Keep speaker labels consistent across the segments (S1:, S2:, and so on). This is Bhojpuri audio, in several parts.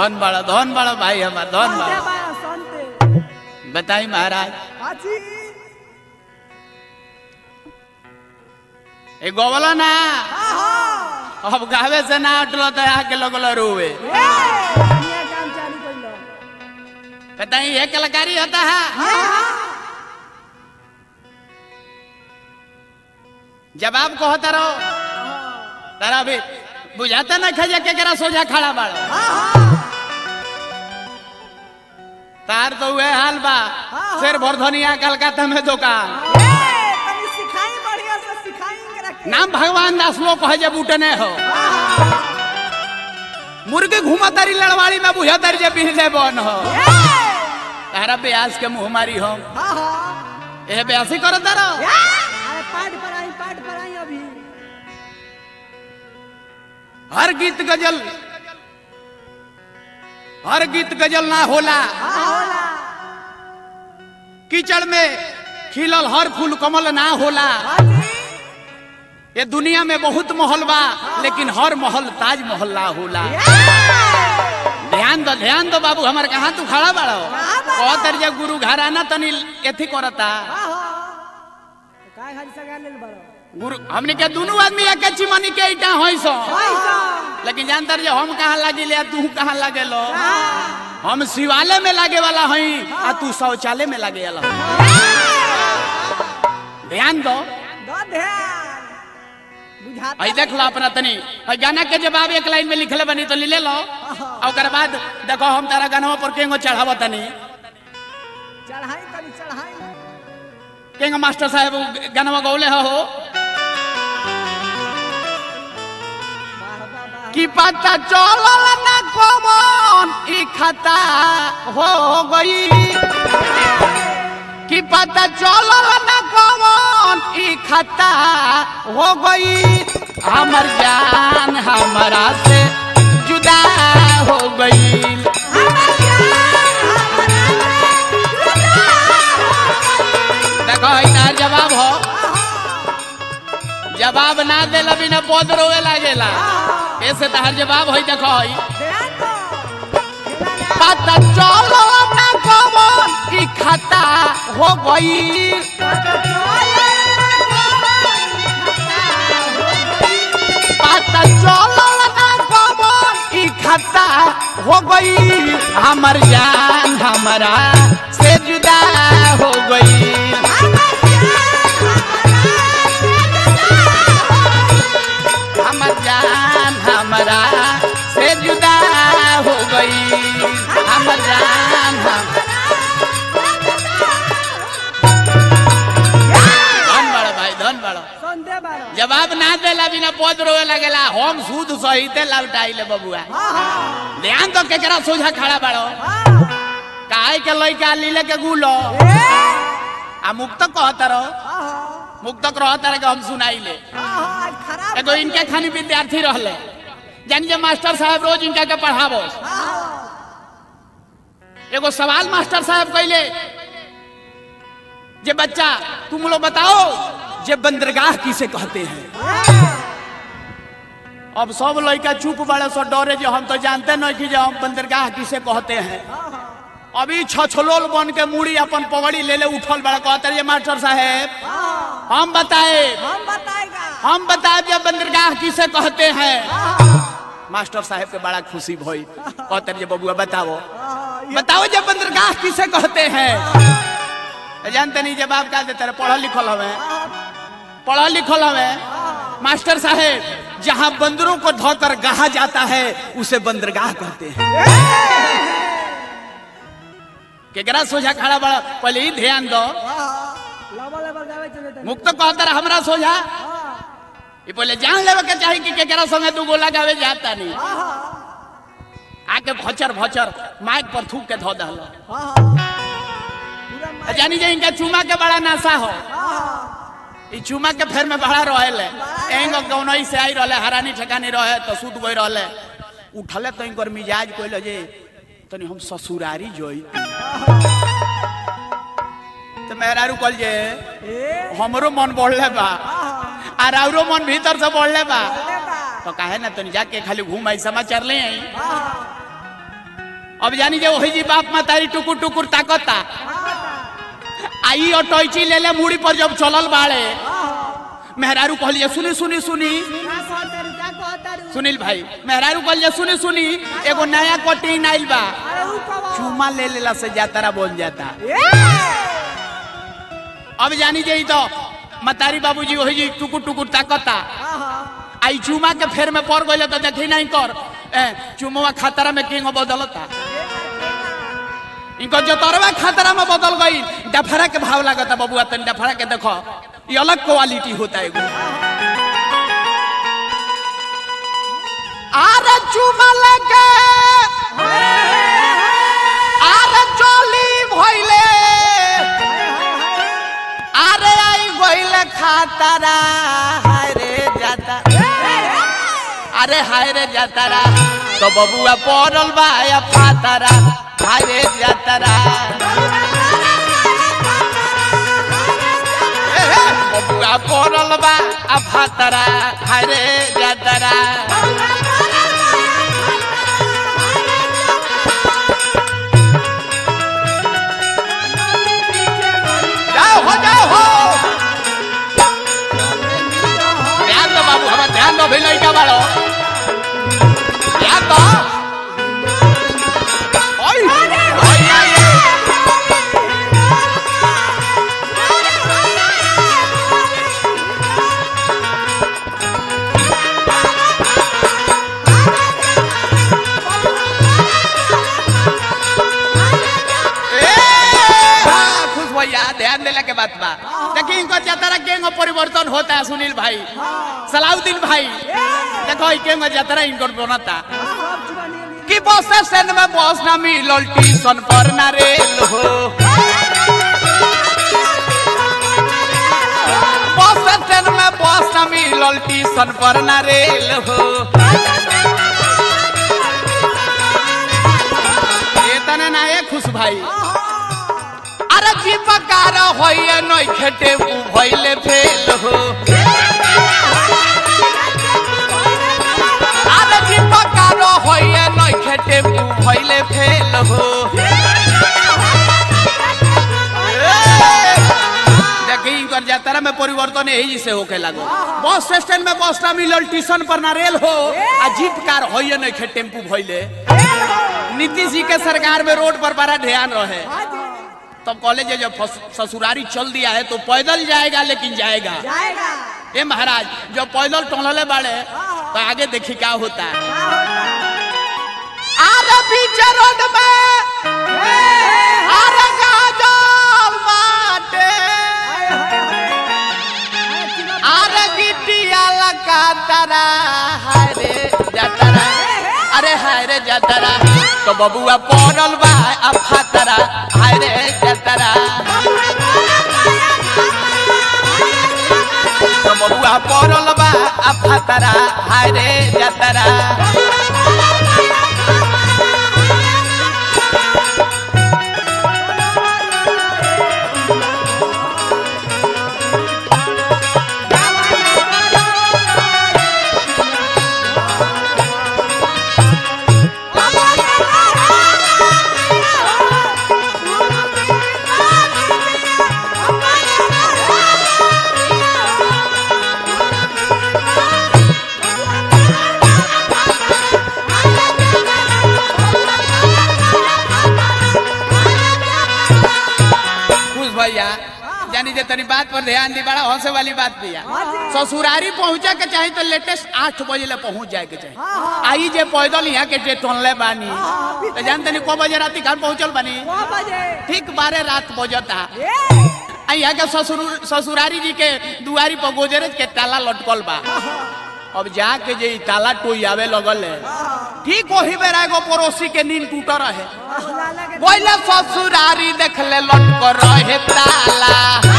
S1: धन बड़ा धन बड़ा भाई हमार धन
S2: संते
S1: बड़ा
S2: बाया संते
S1: बताई महाराज
S2: हाजी
S1: ए गोवला ना
S2: आहा
S1: अब गावे से ना हटलो तो आके लगलो रोवे
S2: ए दुनिया काम चालू कइलो
S1: बताई ये कलाकारी होता है जवाब कहता रहो तारा भी बुझाता ना खजा के करा सोझा खड़ा बाड़ो तार तो हुए हाल बा शेर भरधनिया कलकत्ता में दुकान
S2: ए तनी सिखाई बढ़िया से सिखाई के रखे
S1: नाम भगवान दास लोग कहे जब उठने हो मुर्गी घुमा तारी लड़वाड़ी में बुझा तारी जब बिहले बन हो तारा ब्यास के मुंह मारी हो
S2: हां हां
S1: ए ब्यासी करो तारो
S2: अरे पाठ पर आई पाठ पर आई अभी
S1: हर गीत गजल हर गीत गजल ना होला
S2: हां होला
S1: कीचड़ में खिलल हर फूल कमल ना होला
S2: हाजी
S1: ये दुनिया में बहुत महल बा लेकिन हर महल ताज महल ना होला ध्यान दो ध्यान दो बाबू हमारे कहाँ तू खड़ा बाड़ो कहतर जे गुरु घराना तनी एथी करता
S2: हां हां तो काय खाली सगा लेल बड़ो
S1: गुरु हमने के दोनों आदमी एक चिमनी के ईटा होई सो
S2: पैसा
S1: लेकिन जानतर जे हम कहाँ लागे ले तू कहाँ लागे लो हम शिवालय में लागे वाला हई आ तू शौचालय में लागे वाला हई। ध्यान दो
S2: दो ध्यान बुझाता
S1: आई देख लो अपना तनी हई गाना के जवाब एक लाइन में लिखले बनी तो ले लो और ओकर बाद देखो हम तारा गाना पर केंगो चढ़ाव तनी
S2: चढ़ाई तनी चढ़ाई
S1: केंगो मास्टर साहब गाना गौले हो
S2: वाह वाह वाह
S1: कि पता चलल ना कौन ई खता हो गई कि पता चलल ना कौन ई खता हो गई हमर जान हमरा से जुदा हो गई देखो इनार जवाब हो जवाब ना देला बिना पद रोवे लागेला ऐसे तहर जवाब होई देखो होई
S2: ध्यान दो
S1: पता चलो ना कौन ई खता हो गई पता चलो ना कौन ई खता हो गई हमर जान हमरा से जुदा हो गई हमर जान हमरा से जुदा हो गई हमर जान हम धन बड़ा भाई धन बड़ा
S2: संदे बारो
S1: जवाब ना देला बिना पद रोवे लगेला हम सूद सहिते लौटाइले बबुआ
S2: हाँ हाँ
S1: ध्यान तो केकरा सोझा खड़ा बाड़ो
S2: हाँ
S1: काहे के लइका लीले के गुलो
S2: ए
S1: आ मुक्त कहत रहो
S2: हाँ
S1: मुक्त कहत रहे के हम सुनाइले
S2: हाँ आज खराब
S1: एगो इनके खानी विद्यार्थी रहले जानी जे मास्टर साहब रोज इनका के पढ़ावो
S2: हाँ
S1: एगो सवाल मास्टर साहब कहले जे बच्चा तुम लोग बताओ जे बंदरगाह किसे कहते हैं अब सब लड़का चुप बड़े सो डरे जो हम तो जानते नहीं कि जो हम बंदरगाह किसे कहते हैं अभी छछलोल बन के मुड़ी अपन पगड़ी ले ले उठल बड़ा कहते रहे मास्टर साहेब हम बताए
S2: हम बताएगा
S1: हम बताए जब बंदरगाह किसे कहते हैं मास्टर साहब के बड़ा खुशी भई कहते रहे बबुआ बताओ बताओ जब बंदरगाह किसे कहते हैं जानते नहीं जवाब का देते रहे पढ़ल लिखल हमें पढ़ल लिखल हमें मास्टर साहेब जहाँ बंदरों को धोकर गाहा जाता है उसे बंदरगाह कहते हैं केकरा सोझा खड़ा बड़ा पहले ही ध्यान दो
S2: लबल लबल गावे चले तनी
S1: मुक्त कहता रहा हमरा सोझा ये पहले जान लेवे के चाही कि केकरा संगे दू गोला गावे जाता नहीं आके भचर भचर माइक पर थूक के धो दहल
S2: पूरा
S1: जानी जे इनका चुमा के बड़ा नासा हो ई चुमा के फेर में बड़ा रहेले एंगो गौनई से आई रहले हरानी ठेकानी रहे तो सुत गई रहले उठले तो इनकर मिजाज कोइल जे तनी हम ससुरारी जोई तो मेहरारू कल जे
S2: ए
S1: हमरो मन बढ़ले बा आ राउरो मन भीतर से बढ़ले बा
S2: लेबा
S1: तो काहे ना तनी जाके खाली घूम आई समाचार ले आई अब जानी जे वही जी बाप मातारी टुकुर टुकुर ताकता आई ऑटोची ले ले मुड़ी पर जब चलल बाड़े मेहरारू कहलिए सुनी सुनी सुनी सुनील भाई मेहरारू कहलिए सुनी सुनी एगो नया कटिंग आइल बा चुमा ले लेला से जातरा बन जाता अब जानी जे तो मतारी बाबूजी वही जी टुकुर टुकुर ताकता आई चुमा के फेर में पड़ गइल तो देखी नहीं कर ए चुमवा खतरा में किंग बदलता इनको जतरवा खतरा में बदल गई डफरा के भाव लागता बबुआ तन डफरा के देखो ये अलग क्वालिटी होता है एगो। आरे चुमा लगे आरे चोली भइले आरे आई गइले खतरा हाय रे जाता अरे हाय रे जातारा तो बबुआ पड़ल बा या फातारा हाय रे जातारा ए, हे, बबुआ पड़ल बा आ फातारा हाय रे जातारा जाओ हो जाओ हो ध्यान दो बाबू हमारा ध्यान दो भी लड़का बाड़ो ध्यान दो ओय ओय ओय, ओय। ए, हाँ, खुश भैया ध्यान देला के बात बा देखी इनको जतरा केंगो परिवर्तन होता है सुनील भाई सलाउद्दीन भाई देखो ई केंगो जतरा इनको बनता कि बस स्टैंड में बस ना मिलल टीशन पर ना रेल हो बस स्टैंड में बस ना मिलल टीशन पर ना रेल हो ये तने ना ये खुश भाई अरे जीपकार होइए नई खेटे उ भइले फेल हो अरे जीपकार होइए नई खेटे उ भइले फेल हो देखी इनकर यात्रा में परिवर्तन यही से होके लागो बस स्टैंड में बस ना मिलल स्टेशन पर ना रेल हो आ जीप कार होइए नहीं खे टेम्पू भइले नीतीश जी के सरकार में रोड पर बड़ा ध्यान रहे तब कॉलेज जब फस- ससुरारी चल दिया है तो पैदल जाएगा लेकिन जाएगा
S2: जाएगा
S1: ए महाराज जब पैदल टहले बाड़े तो आगे देखी क्या होता है आरे पीछे रोड में आरे गाजल बाटे आरे गिट्टिया लगा तरा हाय रे जतरा अरे हाय रे जतरा तो बबुआ पड़ल बा आ फातरा हाय रे जतरा तो बबुआ पड़ल बा आ फातरा हाय रे जतरा खुश भैया जानी जे तनी बात पर ध्यान दी बड़ा हंसे वाली बात दिया ससुरारी पहुंचे के चाही तो लेटेस्ट आठ बजे ले पहुंच जाए के चाही आई जे पैदल यहाँ के टनले बानी तो जान तनी को बजे राती घर पहुंचल बानी
S2: नौ बजे
S1: ठीक बारह रात बजता
S2: ए,
S1: आ यहाँ के ससुर ससुरारी जी के दुआरी पर गोजरेज के ताला लटकल बा अब जाके जे ई ताला टोई आवे लगल है ठीक वही बेरा एगो पड़ोसी के नींद टूट रहे
S2: लाला के
S1: बोले ससुरारी देखले लटक रहे ताला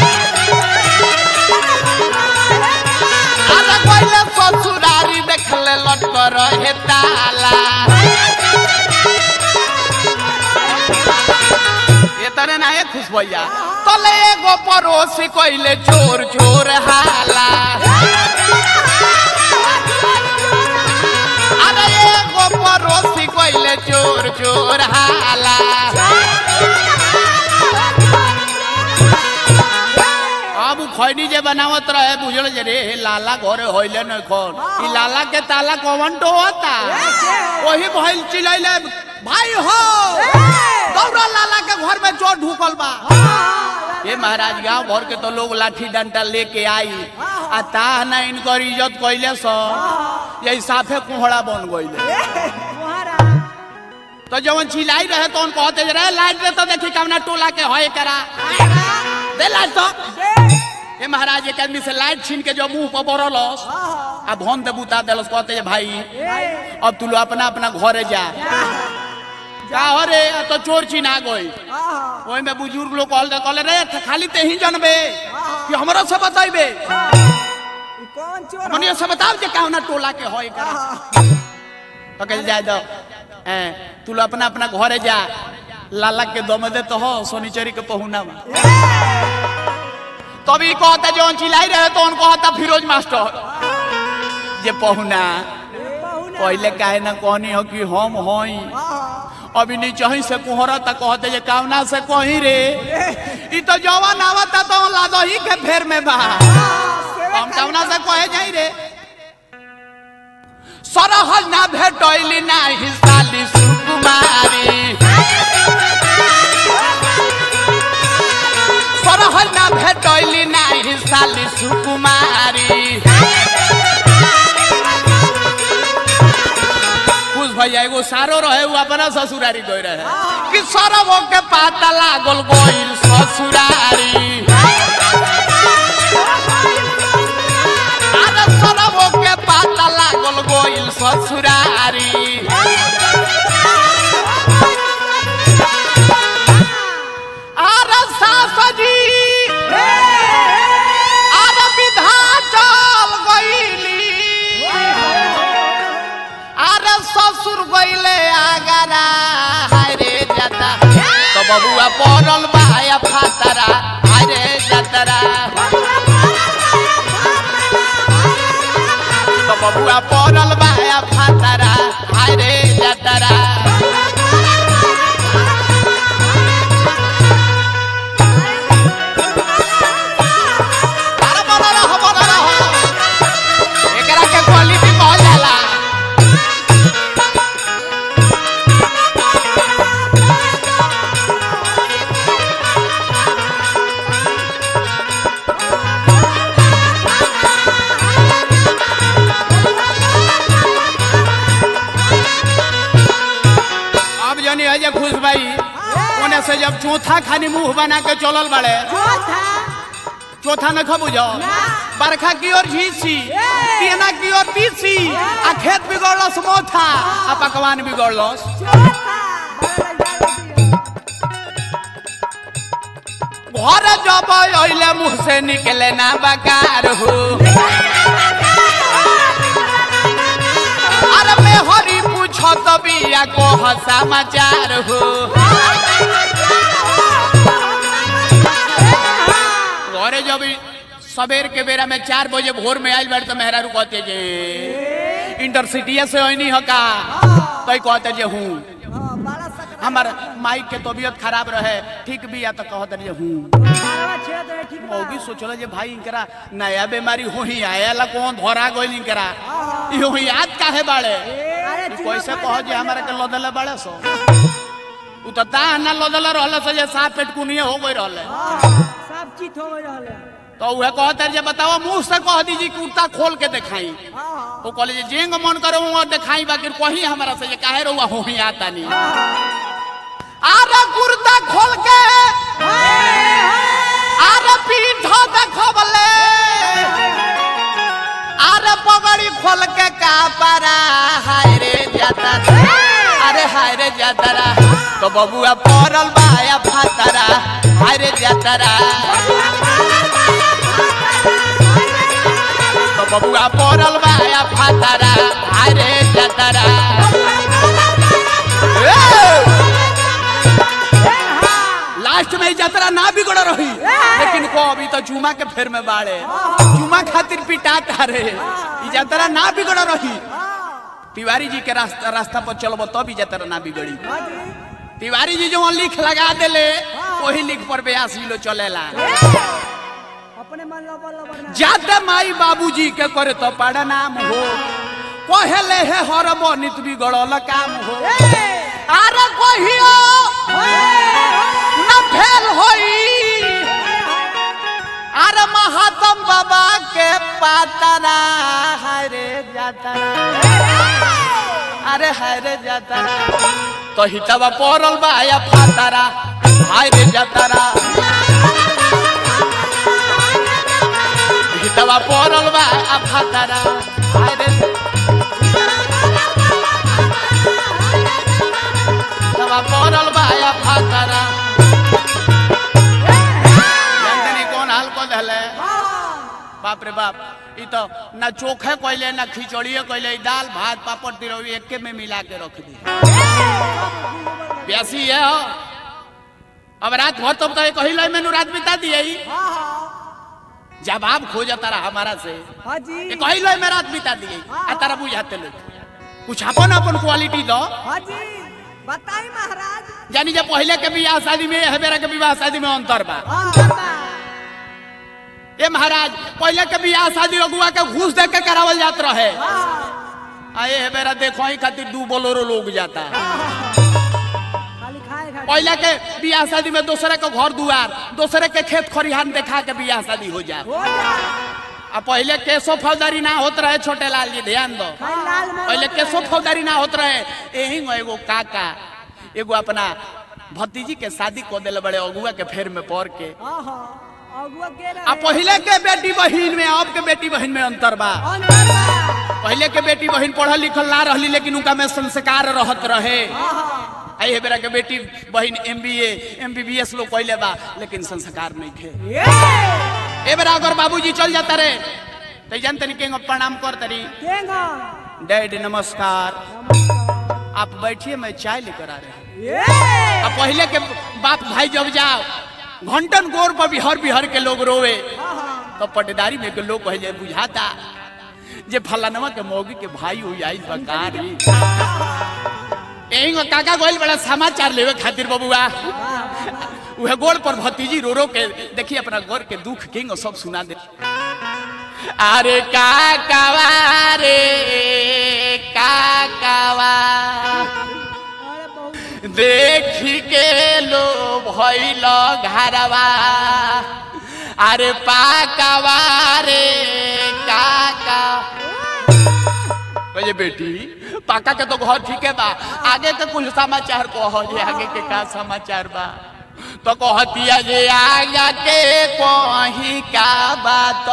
S1: अरे बोले ससुरारी देखले लटक रहे ताला ये तने ना ये खुश भैया तले एगो पड़ोसी कइले चोर चोर हाला अरे एगो पड़ोसी कइले चोर चोर हाला खैनी जे बनावत रहे बुझल जे रे लाला घरे होइले न खोन ई लाला के ताला कौन तो होता वही भइल चिल्लाइले भाई हो दौड़ा लाला के घर में चोर ढुकल बा ये महाराज गांव भर के तो लोग लाठी डंडा लेके आई आ ता ना इनकर इज्जत कइले सो यही साफे कुहड़ा बन गइले
S2: तुम्हारा
S1: तो जवन चिल्लाई रहे तो उनको कहते रहे लाइट दे तो देखी कवना टोला के होए करा दे लाइट तो ये महाराज एक आदमी से लाइट छीन के जो मुंह पर बरलस आ भन दे बुता देलस कहते जे भाई अब तू लो अपना अपना घरे जा का हो रे आ तो चोर चिन्हा गई ओई में बुजुर्ग लोग कहल दे कहले रे थ- खाली ते ही जनबे कि हमरो से बताइबे
S2: कौन चोर
S1: मनियो से बताओ जे कवना टोला के होए करा तो कह जाए दो ए तू लो अपना अपना घरे जा लाला के दम दे तो हो सोनीचरी के पहुना में तभी कहता जो चिल्लाई रहे तो उनको कहता फिरोज मास्टर जे पहुना पहले काहे ना कहनी हो कि हम होई अभी नीचे ही से कुहरा तक कहते जे कावना से कही रे ई तो जवान आवता तो लादो ही के फेर में बा हम कावना से कहे जाई रे सरहल ना भेटैली ना हिसाली सुकुमारी सरहल ना भेटैली ना हिसाली सुकुमारी खुश भैया एगो सारो रहे वो अपना ससुरारी गई रहे कि सरब के पाता लागल गइल ससुरारी अरे सरब के पाता लागल गइल ससुरारी अरे सास जी अरे विधाचल गइली अरे ससुर गइले आगरा हाय रे जाता तो बबुआ पड़ल बाया फातरा हाय रे जातरा तो बबुआ पड़ल बाया फातरा हाय रे जातरा अरे बोलो रहो, बोलो रहो। एकरा के क्वालिटी कहल जाला अब जनी है जे खुश भाई ओने से जब चौथा खानी मुंह बना के चलल बाड़े चौथा न खबू जाओ बरखा की ओर झीसी तेना की ओर तीसी आ खेत बिगड़लस मोथा आ पकवान बिगड़लस घर जब अइले मुंह से निकले ना बकार हो अरे मैं हरी पूछो तो बिया को समाचार हो घरे जब ई सबेर के बेरा में चार बजे भोर में आइल बाड़ तो मेहरारू कहते जे इंटरसिटी से होनी हो का तो ई कहते जे हूँ हमार माई के तबीयत खराब रहे ठीक भी या तो कहते जे हूँ मौगी सोचल जे भाई इनकरा नया बीमारी हो ही आया कौन धरा गइल इनकरा इहो याद काहे बाड़े ई कैसे कह जे हमारा के लदले बाड़े सो उ तो ता ना लदले रहले से जे साफ पेट कुनिए हो गई रहले
S2: सब चीज हो रहले
S1: तो उहे कहते जे बताओ मुंह से कह दीजिए कुर्ता खोल के दिखाई वो कहले जे जेंग मन करे वो दिखाई बाकी कही हमारा से जे काहे रहुआ हो ही आता नहीं आरे कुर्ता खोल के आरे पीठो देखबले आरे पगड़ी खोल के का पारा हाय रे जाता अरे हाय रे जातरा तो बबुआ पड़ल बाया फातरा हाय रे जातरा तो बबुआ पड़ल बाया फातरा हाय रे जातरा लास्ट में ई यात्रा ना बिगड़ रही लेकिन को अभी तो चुमा के फेर में बाड़े चुमा खातिर पिटाता रे ई यात्रा ना बिगड़ रही तिवारी जी के रास्ता रास्ता पर चलबो तब ई यात्रा ना बिगड़ी तिवारी जी जो लिख लगा देले वही लिख पर बयासी लो चलेला
S2: अब अपने मन लबर लबर ना
S1: जाते माई बाबूजी के करे तो नाम हो कहले हे हर बनित बिगड़ल काम हो अरे कहियो न फेल होई अरे महात्म बाबा के पातरा हरे जातरा अरे हरे जातरा तो हितवा पड़ल बा या फातरा हरे जातरा हितवा पड़ल बा आ फातरा हरे हितवा पड़ल बा या फातरा जानतनी कौन हाल को धले बाप रे बाप ई तो ना चोखे कोइले ना खिचड़िए कोइले ई दाल भात पापड़ तिरौरी एके में मिला के रख दी प्यासी है हो अब रात भर तुम तो एक ही लाई मेनू रात बिता दिए ही जवाब खोजता रहा हमारा से
S2: हाँ जी
S1: एक ही लाई में रात बिता दिए आ तारा बुझाते लोग कुछ अपन अपन क्वालिटी दो
S2: हाँ जी बताई महाराज
S1: जानी जब पहले के बियाह शादी में है मेरा के विवाह शादी में अंतर बा
S2: हाँ
S1: ए महाराज पहले के बियाह शादी अगुआ के घूस दे के करावल जात रहे आए है मेरा देखो ही खातिर दू बोलोरो लोग जाता
S2: खाली खाए खाए
S1: पहले के बियाह शादी में दूसरे के घर दुआर दूसरे के खेत खरिहान देखा के बियाह शादी हो जा
S2: हो जा
S1: आ पहले केसो फौजदारी ना होत रहे छोटे लाल जी ध्यान दो
S2: खाली लाल मोहन
S1: पहले केसो फौजदारी ना होत रहे यही में एगो काका एगो अपना भतीजी के शादी को दिल बड़े अगुआ के फेर में पड़ के
S2: आहा अगुआ के
S1: आ
S2: रहे
S1: पहले के बेटी बहिन में अब के बेटी बहिन में अंतर बा
S2: अंदर बा।
S1: पहले के बेटी बहिन पढ़ल लिखल ना रहली लेकिन उनका में संस्कार रहत रहे
S2: आहा
S1: आई है बेरा के बेटी बहिन M B M B B S लोग कहले बा लेकिन संस्कार नहीं थे
S2: ये
S1: ए बेरा अगर बाबूजी चल जाता रे तो जान तनी के प्रणाम कर तरी
S2: केंगा
S1: डैड नमस्कार आप बैठिए मैं चाय लेकर आ रहे हैं
S2: ये
S1: अब पहले के बाप भाई जब जाओ घंटन गोर पर बिहर बिहर के लोग रोवे
S2: आहा
S1: तो पटेदारी में के लोग पहले बुझाता जे फलानवा के मौगी के भाई हुई आई बकारी एही काका गोइल बड़ा समाचार लेवे खातिर बबुआ उहे गोड़ पर भतीजी रो रो के देखी अपना घर के दुख किंग सब सुना दे अरे काकावा रे काकावा
S2: अरे बहुत
S1: देखी के लो भइल घरवा अरे पाकावा रे काका कहे बेटी पाका के तो घर ठीक है बा आगे के कुछ समाचार कहो जे आगे के का समाचार बा तो कहतिया जे आगे के कहीं का बात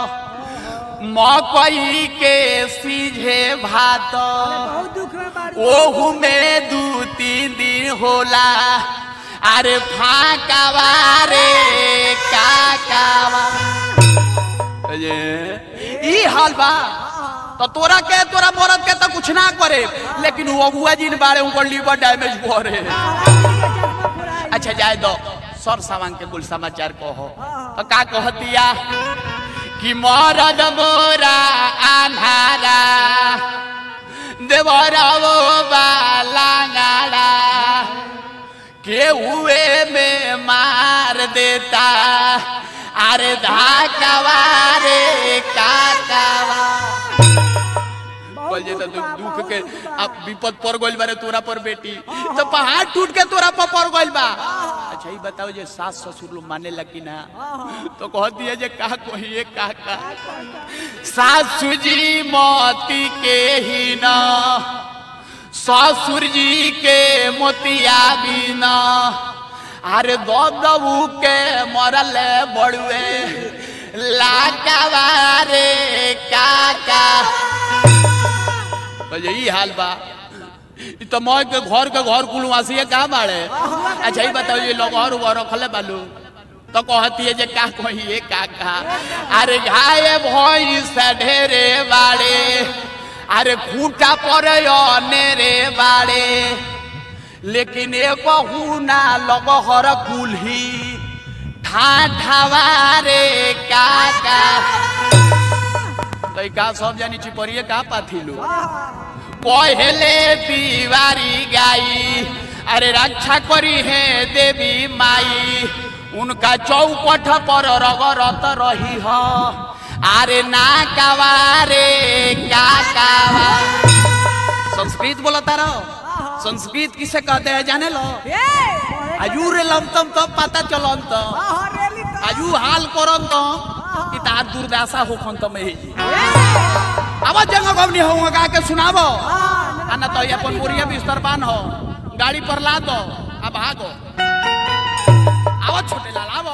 S1: मकई के सीझे भात
S2: बहुत दुख में बारी
S1: ओहू में दू तीन दिन होला अरे फाकावा रे काकावा अये ई हाल बा तो तोरा के तोरा मरद के तो कुछ ना करे लेकिन वो अगुआ जी ने बारे उनकर लीवर डैमेज भरे अच्छा जाए दो सर सामान के कुल समाचार कहो तो का कहतिया कि मरद मोरा आन्हारा देवरावो बालांगाड़ा के हुए में मार देता अरे धाकावा रे काकावा बोल जे तो दुख दुख के अब विपद पड़ गइल बारे तोरा पर बेटी तो पहाड़ टूट के तोरा पर पड़ गइल बा अच्छा ये बताओ जे सास ससुर लोग माने लगी ना तो कह दिए जे का कहिए का का सासु जी मोती के ही ना ससुर जी के मोतिया भी ना अरे दबू के मरल बड़ुए लाकावा रे काका तो यही हाल बा ई तो मौज के घर के घर कुलवासी है कहाँ बाड़े अच्छा ही बताओ ये लोग और वो रखले बालू तो कहती है जे का कहिए का का अरे घाये भैंस ढेरे बाड़े अरे खूंटा पर रे बाड़े लेकिन एक ना लग हर कुल्ही ठाठावा रे काका तो का सब जानी चिपरिए का पाथिलू पहले तिवारी गाई अरे रक्षा करी है देवी माई उनका चौपट पर रगरत रही हो अरे ना कवारे का कावा संस्कृत बोलता रहो संस्कृत किसे कहते हैं जाने लो
S2: ए
S1: आयु रे लमतम तो पता चलन तो
S2: आहा रेली तो
S1: आयु हाल करन तो कि तार दुर्दशा होखन तो में ही अब जंग गवनी हो गा के सुनाबो आ ना तो ये अपन बोरिया बिस्तर बान हो गाड़ी पर ला दो अब भागो आओ छोटे लाल आओ